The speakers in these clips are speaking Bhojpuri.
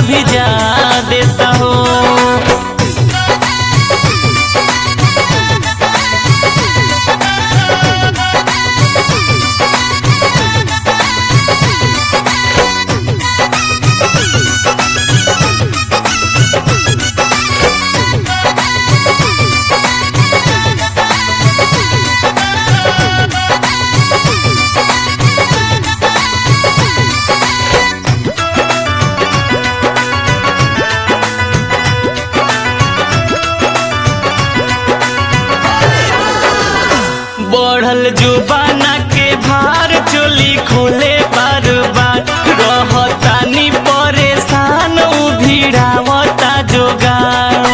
भिजा देता हो बढ़ल जुबाना के भार चोली खोले बार बार रहतानी परेशान उ भिड़ावता जोगार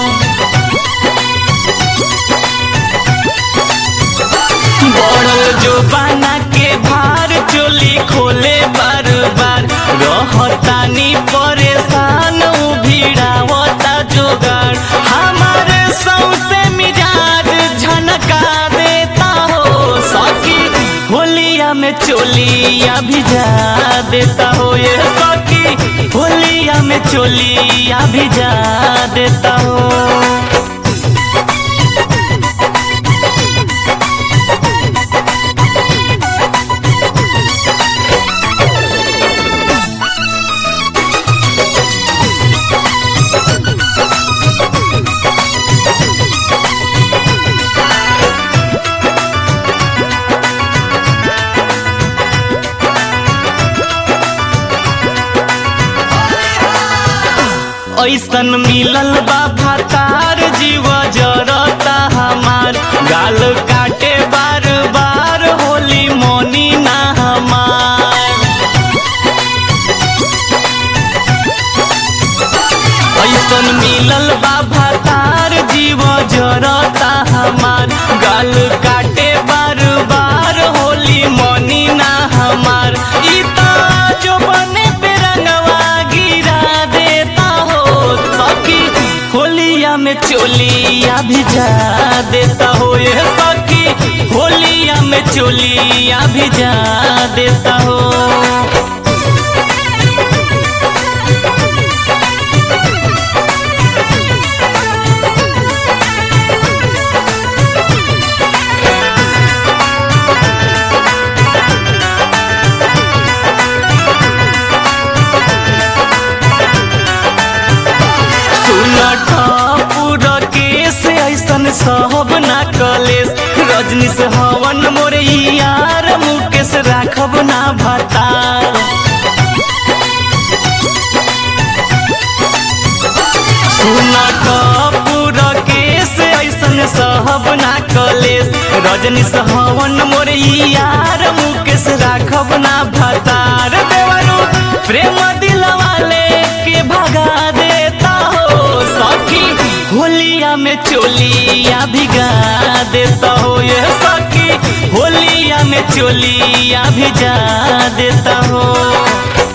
बढ़ल जुबाना के भार चोली खोले बार बार रहतानी परेशान उ भिड़ावता जोगार हमारे सौसे मिजाज झनका देता हो सखी होलिया में चोलिया भिजा देता हो ये सखी होलिया में चोलिया भिजा देता हो ऐसन मिलल बा भातार जीव जरता हमार गाल काटे बार बार होली मोनी ना हमार ऐसन मिलल बा भातार जीव जरता हमार गाल काटे बार बार होली मोनी ना हमार ई ता जो बने पे रंगवा गिरा देता हो सखी होलिया में चोलिया भिजा देता हो ये सखी होलिया में चोलिया भिजा देता हो सुनठ पूरा केस ऐसन सहब ना कलेस रजनी से हवन मोरे यार मुकेश राखब ना भतार सुनठ पूरा केस ऐसन सहब ना कलेस रजनी से हवन मोरे यार मुकेश राखब ना भतार देवरू प्रेम दिलवाले के भगा देता हो सखी होलिया में चोलिया भिगा देता हो ये सखी होलिया में चोलिया भिजा देता हो